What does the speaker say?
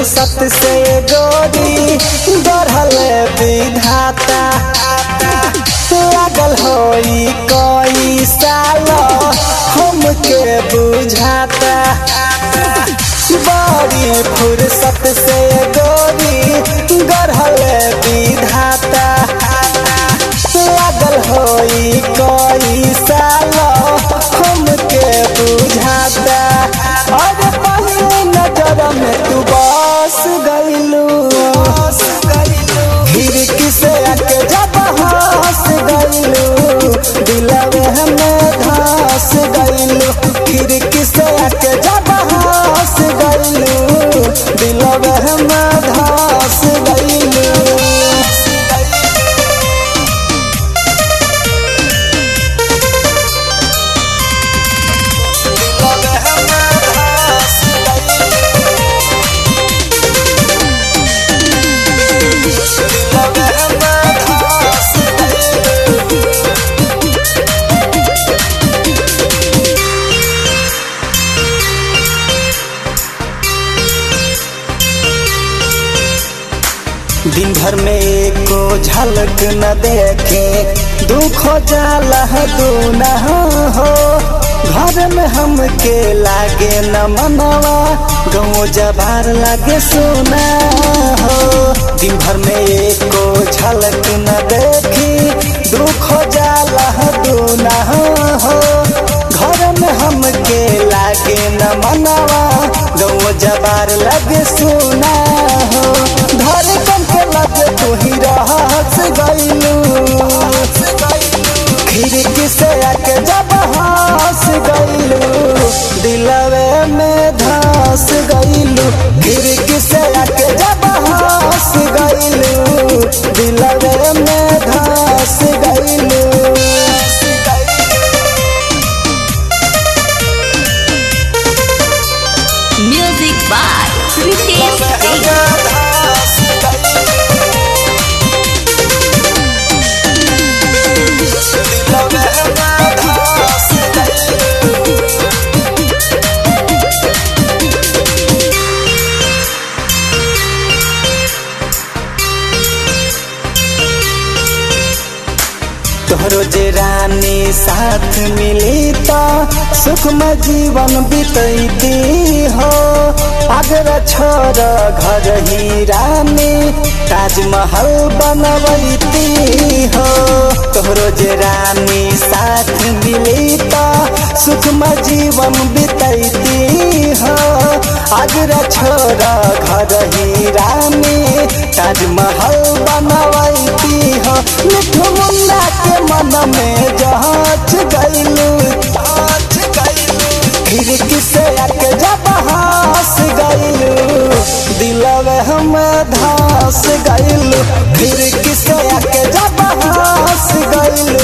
फुर्सत से गोरी गढ़ल विधाता लागल होई कई साल हमके बुझाता बड़ी फुर्सत से गोरी गढ़ल विधाता लागल होई कई साल हमके बुझाता अरे पहली नजर में तू बस गइलू खिड़की से आके जब हंस गइलू दिलवे हमें धस गइलू खिड़की से आके जब हंस गइलू दिलवे हमें धस गइलू दिन भर में एको झलक न देखे दुख जाला दूना हो घर में हमके लागे न मनवा गाँव जबार लागे सोना हो दिन भर में एको झलक न देखी दुख जाला दूना हो घर में हमके लागे न मनवा गाँव जबार लागे सोना हो घर कम के लगे तू ही रहस गइलू खिड़की से आके जब हंस गइलू दिलवे में धस गइलू खिड़की से आके जब हंस गइलू दिलवे में धस गइलू Music by Ritesh Singh. तोहरो जे रानी साथ मिली तो सुखम जीवन बीतैती हो अगर छोड़ घर ही रानी ताजमहल बनवैती हो तोहरो जे रानी साथ मिली तो सुखम जीवन बीतैती हो अगर छोड़ घर ही रानी ताजमहल बनवैती हो मिठू मुन्ना के मन में जहाच गइलू खिड़की से आके जब हंस गइलू दिलवे हम धस गइलू खिड़की से आके जब हंस गइलू